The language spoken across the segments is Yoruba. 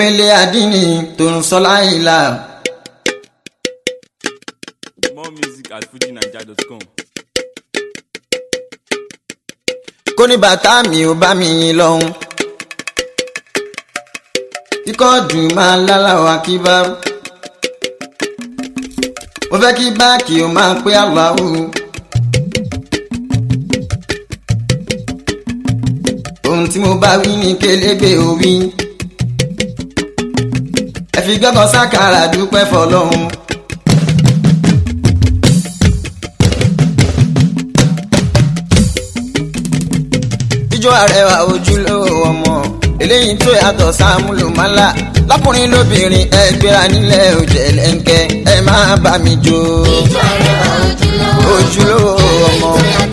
omele adini tó ń sọ láìla. More music at fujinaija.com. kó ní bàtà mi ò bá mi yín lọ́hùn. kíkọ́ dùn máa lálàwà kí bá. mo fẹ́ kí báàkì ó máa pé Allahu. ohun tí mo bá wí ní kélégbé òwí. ẹ fi gbọ́kàn sákàrà dúpẹ́ fọlọ́hún. ijó àrẹwà ojúlówó ọmọ eléyìí tó yàtọ̀ sáàmúlò mọ́lá lọ́kùnrin lóbìnrin ẹ gbéra nílẹ̀ òjẹ̀lẹ̀ńkẹ́ ẹ máa bá mi jó. Ijó àrẹwà ojúlówó ojúlówó ọmọ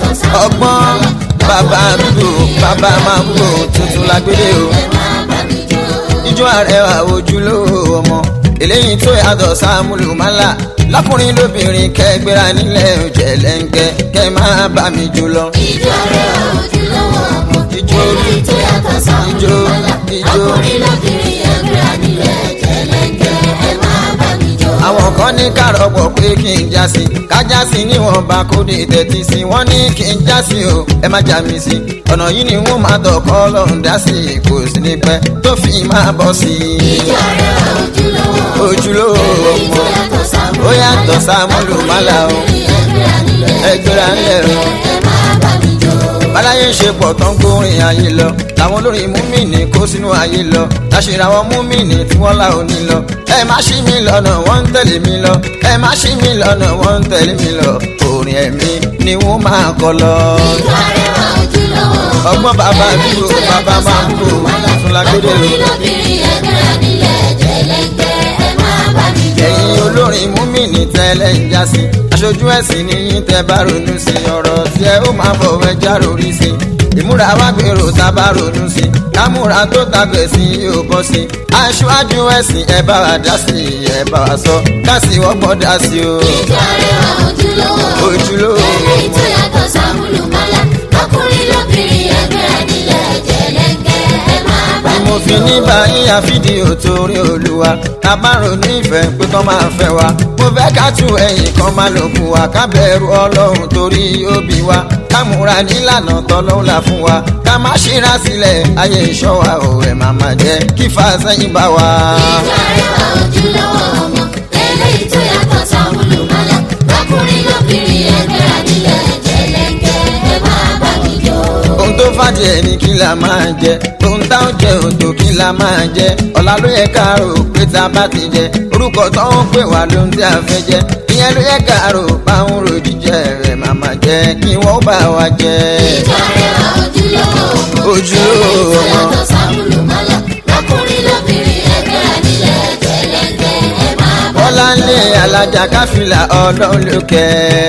ọgbọ́n bàbá àdúgbò bàbá máa ń gbò tuntun lágbélé o. ẹ máa bá mi jó. ijó àrẹwà ojúlówó ọmọ eléyìí tó yàtọ̀ sáàmúlò mọ́lá lọ́kùnrin lóbìnrin kẹ́ gbéra nílẹ̀ òjẹ̀lẹ̀ńkẹ́ kẹ́ máa bá mi jó lọ. Ijó àrẹwà ojúlówó ọmọ Ijó, eléyìí tó yàtọ̀ sáwọn ijó, olùmọ̀lá ijó. ọkùnrin lóbìnrin ẹgbẹ́ ànílẹ̀ jẹ̀lẹ́ńkẹ́ ẹ máa bá mi jó. àwọn kan ní kárọ̀pọ̀ pé kí n já sí kájá sí níwọ̀n bá kó dé tẹ̀tí sí wọ́n ní kí n já sí o ẹ má já mi sí ọ̀nà yìí ni wọ́n máa tọkọ́ lọ́hùn dá sí kò sí ní pẹ́ tó fi máa bọ̀ sí i. Ijó àrẹwà ojúlówó ojúlówó eléyìí tó ọmọ yàtọ̀ sáwọn ó yàtọ̀ sáàmúlò mọ́lá o ẹgbẹ́ ànílẹ̀ ẹgbẹ́ra ńlẹ̀ o. ẹ máa bá mi jó. báláyé ń ṣe pọ̀ tán gbórin ayé lọ làwọn olórin múmìnì kó sínú ayé lọ láṣìírí àwọn múmìnì tí wọ́n là ó ní lọ. ẹ má ṣí mi lọ́nà wọ́n ń tẹ̀lé mi lọ ẹ má ṣí mi lọ́nà wọ́n ń tẹ̀lé mi lọ orin ẹ̀mí ni wọ́n máa kọ lọ. Ijó àrẹwà ojúlówó ọgbọ́n bàbá eléyìí àdúgbò tó bàbá yàtọ̀ máa ń sáwọn kó olùmọ̀lá tún lágbélé o. ọkùnrin lóbìnrin ẹgbẹ́ ànílẹ̀ jẹ̀lẹ́ńkẹ́ ẹ máa bá mi jó. ẹ̀yin olórin múmìnì tẹ́lẹ̀ ń já sí aṣojú ẹ̀sìn níyìn tẹ́ bá ronú sí ọ̀rọ̀ tí ẹ ó máa bọ̀ wẹ́ já rori sí ìmúra wá gbèrò tá a bá ronú sí kámúra tó tàgbẹ̀ sí yóò bọ́ sí aṣáájú ẹ̀sìn ẹ bá wa dá sí ẹ bá wa sọ káàsì wọ́pọ̀ dá sí o. Ijó àrẹwà ojúlówó Ojúlówó eléyìí tó yàtọ̀ sáwọn olùmọ̀lá ọkùnrin lóbìnrin ẹgbẹ́ ànílẹ̀ jẹ̀lẹ́ńkẹ́ ẹ máa bá ni mi mo fi jó. ní báyìí àfídíò torí olúwa ká bá ronú ìfẹ́ pé kán máa fẹ́ wa mo fẹ́ ká tú ẹ̀yìn kan máa lò fún wa ká bẹ̀rù ọlọ́run torí òbí wa ká múra nílànà tọ́lọ́run là fún wa ká má ṣíra sílẹ̀ ayé ìṣọ́ wa ò ẹ̀ máa máa jẹ́ kí fàṣẹyìn bá wa. Ijó àrẹwà ojúlówó ọmọ eléyìí tó yàtọ̀ sáwọn olùmọ̀lá ọkùnrin lóbìnrin ẹgbẹ́ ànílẹ̀ jẹ̀lẹ́ńkẹ́ ẹ máa bá mi jó. ohun tó fàdí ẹ̀ ní kí la máa jẹ ohun táwọn jẹ òtò kí la máa jẹ ọ̀la ló yẹ ká rò pé tá a bá ti jẹ orúkọ tó ń pè wá lóhun tí a fẹ́ jẹ ìyẹn ló yẹ ká rò báwọn ro jíjẹ rẹ̀ máa máa jẹ kí wọ́n bá wa jẹ. Ijó àrẹwà ojúlówó ọmọ Ojúlówó eléyìí tó ọmọ. yàtọ̀ sáwọn olùmọ̀lá ọkùnrin lóbìnrin ẹgbẹ́ ànílẹ̀ jẹ̀lẹ́ńkẹ́ ẹ máa bá mi jó. bọ́lá ń lé alájà káfílà ọlọ́run ló kẹ́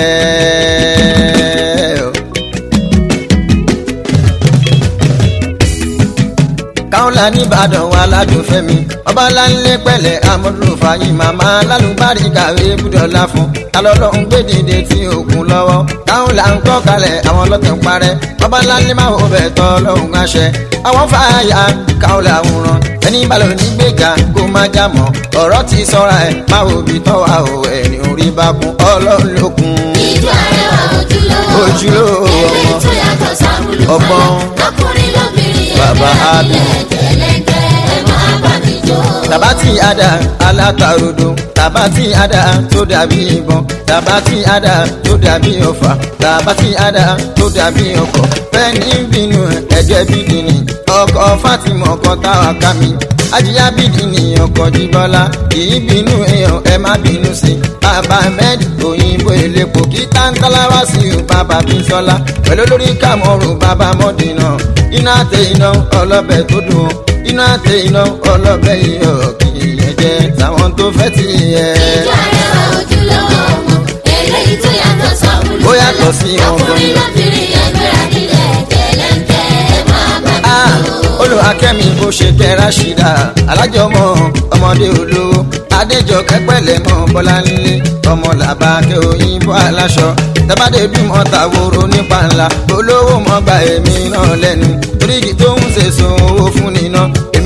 ẹ́. káwọlà nìbàdàn wà ládùúfẹ́ mi ọba láńlé pẹ̀lẹ́ amúlùfàyè màmá lálùbárí kàwé búdọ̀lá fún alọ́lọ́hún gbé dìde tí òkun lọ́wọ́ káwọlà ń kọ́ kalẹ̀ àwọn ọlọ́tẹ̀ ń parẹ́ ọba láńlé máa wò bẹ̀ tọ́ lọ́hún àṣẹ àwọn fàáyà káwọlà ń ràn ẹni balọ̀ ní gbéga kó má já mọ́ ọ̀rọ̀ ti sọ́ra ẹ̀ máa wò bí tọ́wà ò ẹni orí bá kún ọlọ́run lókun. Ijó àrẹwà ojúlówó Ojúlówó eléyìí ọmọ. tó yàtọ̀ sáwọn Ọgbọ́n. olùmọ̀lá ọkùnrin lóbìnrin Bàbá ẹgbẹ́ Ábí. ànílẹ̀ jẹ̀lẹ́ńkẹ́ ẹ máa bá mi jó. tabati ada alatarodo tabati ada tó dàbí ìbọn tabati ada tó dàbí ọfà tabati ada tó dàbí ọkọ̀ fẹ́ni bínú ẹ̀jẹ̀ bídìní ọkọ̀ Fatima ọkọ̀ táwa ká mi ajíyá bídìní ọkọ̀ jíbọ́lá kì í bínú èèyàn ẹ má bínú sí bàbá ahmed òyìnbó elépo kí tántálá wá sí o bàbá bísọ́lá pẹ̀lú lórí kàmọ́rù bàbá mọ́dínà iná àtẹ iná ọlọ́bẹ̀ tó dùn ó iná àtẹ iná ọlọ́bẹ̀ iyọ̀ kì í yẹn jẹ́ táwọn tó fẹ́ ti yẹ. Ijó àrẹwà ojúlówó ọmọ eléyìí tó yàtọ̀ sáwọn Ó yàtọ̀ sí wọn ọkùnrin gan-an. lóbìnrin ẹgbẹ́ ànílẹ̀ jẹ̀lẹ́ńkẹ́ ẹ máa bá mi Ah, jó. olùhàkẹ́mi bó ṣe kẹ́ Rashida alájọmọ ọmọdé olówó adéjọkẹ́ pẹ̀lẹ́ mọ́ bọ́láńlé ọmọ làbákẹ́ òyìnbó aláṣọ tẹ́bádé bímọ tàwòrò nípa ńlá olówó mọ́gbà èmi náà lẹ́nu orígi tó ń ṣèṣò owó fún níná èmi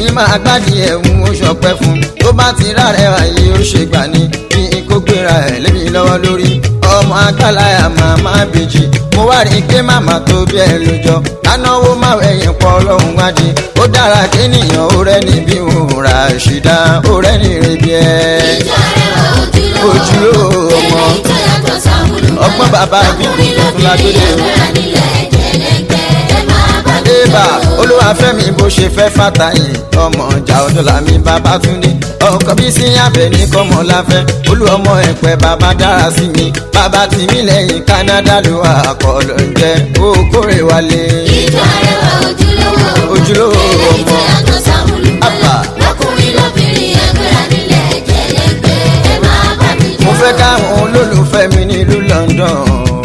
èmi máa gbádìí ẹ̀hún ó ṣọpẹ́ fún tó bá ti rárẹ̀ àyè ó ṣe gbà ní bí kò gbéra ẹ̀ lémi lọ́wọ́ lórí ọmọ agbáláyà màmá bèjì mo wá rí i pé màmá tó bí ẹ lójọ anáwó máa wẹ̀yìn pọ̀ ọlọ́run wájú ó dára kéèyàn ó rẹ́ níbí òun rà ṣìdá ó rẹ́ ní ìrèbí ẹ̀ ìjọ rẹwà ojúlówó Ojúlówó ọmọ. eléyìí tó yàtọ̀ sáwùlù mọ́lá. Ọgbọ́n bàbá àbíkú lọ́kùnrin tuntun lágbélé o. lóbìnrin ẹgbẹ́ra nílẹ̀ jẹ̀lẹ́ńkẹ́ ẹ máa bá mi ébà jọ. olúwàfẹ́mi bó ṣe fẹ́ fàtàyè ọmọ ọjà ọdọlà mi bàbá túndé ọkọ bí sí abẹ ní kọmọláfẹ́ olú ọmọ ẹ̀pẹ́ bàbá dára sí mi bàbá tìmí lẹ́yìn Canada ló wà àkọlọ ń jẹ okòrè wálé. ìjọ rẹwà ojúlówó Ojúlówó eléyìí tó ọmọ. yàtọ̀ sáwùlù Àbà. mọ́lá. lọ́kùnrin lóbìnrin ẹgbẹ́ra nílẹ̀ jẹ̀lẹ́ńkẹ́ ẹ máa bá mi jọ. mo fẹ́ káwọn olólùfẹ́ mi nílùú London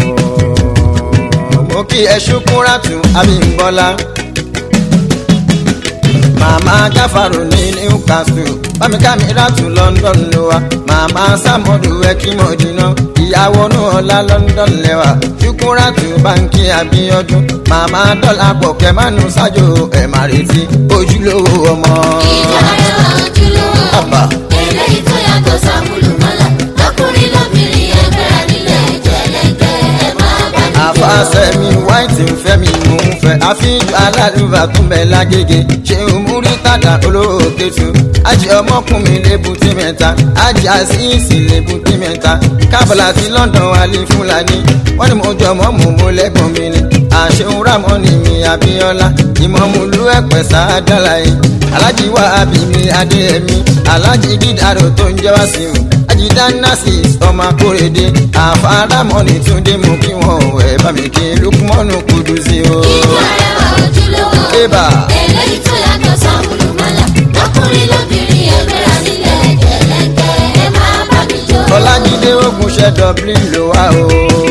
mo kí ẹ ṣukúrátù Abímbọ́lá màmá gáfàrò ní Newcastle bámikámi rátù London ló wá màmá sàmọ́dù ẹkímọ̀dínà ìyàwó nùọ́lá London lẹ́wà ṣukúrátù báńkì Abíọ́dún màmá dọ́là pọ̀ kẹ́mánú sájò ẹ̀ má retí ojúlówó ọmọ. ìjọ rẹwà ojúlówó Àbà. eléyìí tó yàtọ̀ sáwùlù mọ́lá. lọ́kùnrin lóbìnrin ẹgbẹ́ra nílẹ̀ jẹ̀lẹ́ńkẹ́ ẹ máa bá mi jọ. àfàṣẹ mi wáìtì ń fẹ́ mi mò ń fẹ́ àfihàn alálùbà tún bẹ̀ lágége ṣé o mú rí tàdá olóòkè tu àjẹ ọmọkùnrin lébùtì mẹ́ta àjẹ àṣìṣì lébùtì mẹ́ta kábàlà ti London wálé fúlàní wọ́n ní mo jọ mọ́ mò mo lẹ́gbọ̀n mi ni àṣehun ramoni mi Abíọ́lá ìmọ̀mùlú ẹ̀pẹ̀ sáádọ́là yìí alájí wa abimi adéyẹmí alájí dídàrò tó ń jẹ́ wá sí o ajidanasi ọmọ akórèdé àfàràmọ́ni túndé mú kí wọ́n ẹ̀ bá mi kí lukumọ́nù kudusi o. ìjọ rẹwà ojúlówó Ébà. eléyìí tó yàtọ̀ sáwùlù mọ́lá. lọ́kùnrin lóbìnrin ẹgbẹ́ra nílẹ̀ jẹ̀lẹ́ńkẹ́ ẹ máa bá mi jọ. ọlájídé ogunṣẹ́ dublin ló wá o.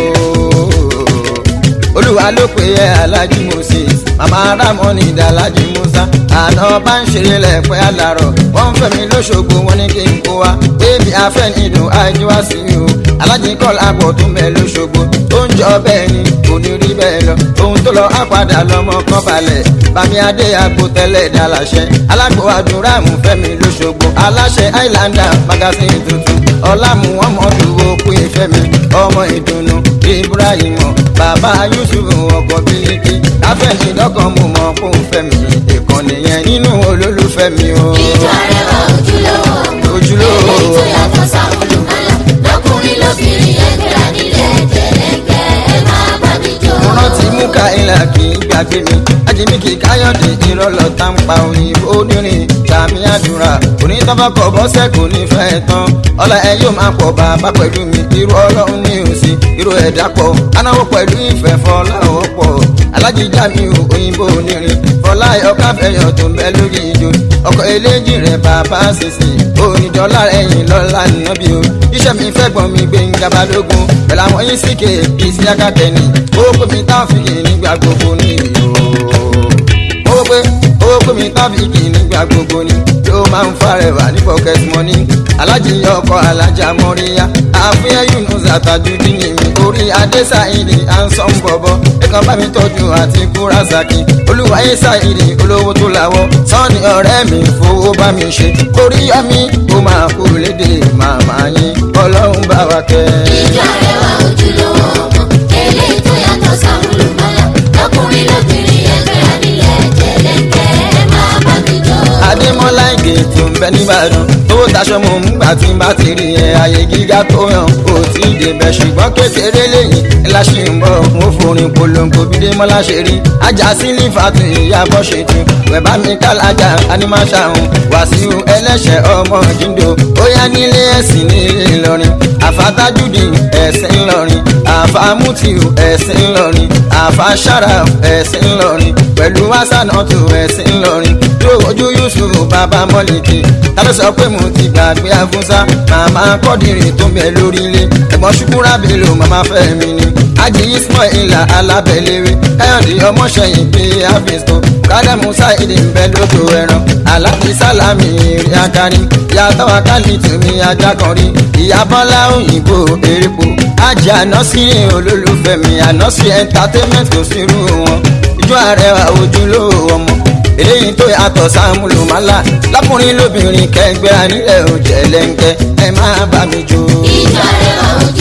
olúwa ló pè é alájí moses màmá ramoni dàlájí musa àná bá ń ṣeré lẹ́pẹ́ àlàrọ̀ wọ́n ń fẹ́ mi lóṣogbo wọn ní kí n kó wa bébí afẹ́ nìdùn àìjí wá sí i o alájí kọ́lá àpọ̀ tún bẹ̀ lóṣogbo ó ń jọ bẹ́ẹ̀ ni kò ní rí bẹ́ẹ̀ lọ ohun tó lọ á padà lọ́mọ kan balẹ̀ bàmí adé àgbo tẹ́lẹ̀ dàláṣẹ alágbó àdúrà mú fẹ́mi lóṣogbo aláṣẹ islander magazine tuntun ọlámù ọmọdù òkú ìfẹ́mi ọmọ ìdùnnú ibrahim bàbá yusuf ọkọ bílíkì káfẹ́ni lọ́kàn mú mọ́ kó fẹ́mi ìkànnì yẹn nínú olólùfẹ́ mi o. ìjọ rẹwà ojúlówó Ojúlówó. eléyìí tó yàtọ̀ sáwùlù mọ́lá. lọ́kùnrin lóbìnrin ẹgbẹ́ra nílẹ̀ jẹ̀lẹ́ńkẹ́ ẹ máa bá mi jọ. mo rántí mú ká ilà kì í gbàgbé mi ajínigbé káyọ̀dé ìrọ̀lọ́ tá ń pa òyìnbó onírin sàmì àdúrà onítọ́fọ́kọ̀ bọ́sẹ̀ kò ní fẹ́ tán ọlá ẹ yóò máa pọ̀ bàbá pẹ̀lú mi irú ọlọ́run ní òsì irú ẹ̀dá pọ̀ anáwó pẹ̀lú ìfẹ́ fọláwọ́ pọ̀ alájíjà mi ò òyìnbó onírin fọlá ọkàfẹ́yọ̀ tó ń bẹ lórí ìjọ ọkọ̀ eléjì rẹ̀ bàbá sísì onídọ́là ẹ̀yìn lọ́la nàbí o iṣẹ́ mi fẹ́ gbọ́n mi gbé ń gabalógun pẹ̀lú àwọn yín síkè ìsí akátẹ́ni ó pè mí táfìkì nígbà gbogbo ní ìlú ó pé ó pè mí táfìkì nígbà gbogbo ní yóò máa ń farẹwà ní pocket money alájìyàn ọkọ alájà mọ́ríyá àfihàn yunus àtàjùdí ni mi orí adéṣàìdì ansan bọ̀bọ̀ ẹ̀kan bá mi tọ́jú àti kúrásàkì olúwayé ṣàìdì olówó tó làwọ̀ sọ́ni ọ̀rẹ́ mi fowó bá mi ṣe orí yọmí ó máa kú lédè màmá yín ọlọ́run bá wa kẹ́ ìjọ rẹwà ojúlówó ọmọ eléyìí tó yàtọ̀ sáwùlù mọ́lá. lọ́kùnrin lóbìnrin ẹgbẹ́ra nílẹ̀ jẹ̀lẹ́ńkẹ́ ẹ máa bá mi jọ. adémọlá ìgè tó ń bẹ nìbàdàn tó taṣọ mọ nígbà tí n bá ti rí ẹ ààyè gíga tó yàn kò tí ì débẹ̀ ṣùgbọ́n kékeré lẹ́yìn ńlá ṣì ń bọ̀ mo forin polongo bí démọlá ṣe rí ajá sílí fàtú ìyàbọ̀ ṣètò wẹ̀bá mi kálájà animáṣàhùn wàsíù ẹlẹ́ṣẹ̀ ọmọ jíndó ó yá nílé ẹ̀sìn nílé ìlọrin àfàtàjùdì ẹ̀sìn ńlọrin àfàmùtìù ẹ̀sìn ńlọrin àfàṣàrà ẹ̀sìn ńlọrin pẹ̀lú wàsánàtù ẹ̀sìn ńlọrin tó ojú yusuf bàbá mọ́lìkì ta ló sọ pé mo ti gbàgbé afúnṣá màmá kọ́dìrì tó ń bẹ lórí ilé ẹ̀gbọ́n ṣukúrà bèlò màmá fẹ́mi ni ájì ismaila alábẹ́lẹ́wé káyọ̀dé ọmọṣẹ́yìn pé àfẹ́sọ kádàmú sáìdì ń bẹ lóko ẹran aláàbí sálámì rí akari yàtọ̀ akálì tùmí ajá kan rí ìyá bọ́lá òyìnbó erépo ájì ànásírì olólùfẹ́ mi ànásírì entertainment kò sírú wọn ìjọ àrẹwà ojúlówó ọmọ eléyìí tó yàtọ̀ sáàmùlùmálà lákùnrin lóbìnrin kẹgbẹ́ nílẹ̀ òjẹ̀lẹ̀ńkẹ́ ẹ máa bá mi jó. ìjọ rẹ̀ ojú